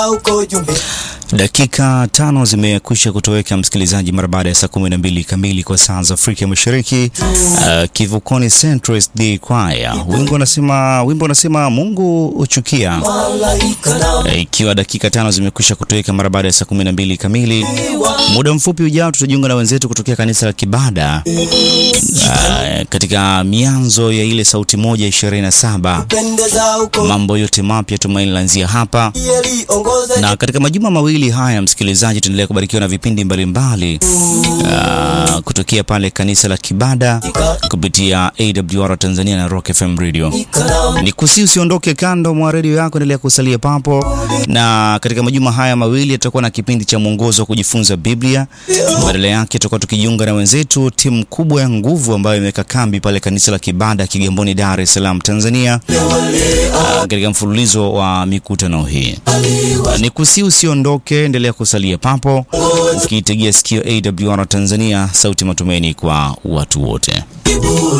Dakika tano zimekwisha kutoweka msikilizaji, mara baada ya saa kumi na mbili kamili kwa saa za Afrika Mashariki. Uh, Kivukoni Central SD Choir, wimbo unasema wimbo unasema Mungu uchukia, ikiwa uh, dakika tano zimekwisha kutoweka mara baada ya saa kumi na mbili kamili. Muda mfupi ujao tutajiunga na wenzetu kutokea kanisa la Kibada uh, katika mianzo ya ile sauti moja ishirini na saba mambo yote mapya tumaini lanzia hapa na katika majuma mawili haya msikilizaji, tuendelea kubarikiwa na vipindi mbalimbali uh, kutokea pale kanisa la Kibada kupitia AWR Tanzania na Rock FM Radio. Ni kusi usiondoke kando mwa redio yako, endelea kusalia papo, na katika majuma haya mawili tutakuwa na kipindi cha mwongozo wa kujifunza Biblia. Badala yake tutakuwa tukijiunga na wenzetu timu kubwa ya nguvu ambayo imeweka kambi pale kanisa la Kibada Kigamboni, Dar es Salaam, Tanzania, uh, katika mfululizo wa mikutano hii. Ni kusi usiondoke, endelea kusalia papo ukiitegea sikio AWR Tanzania, sauti matumaini kwa watu wote.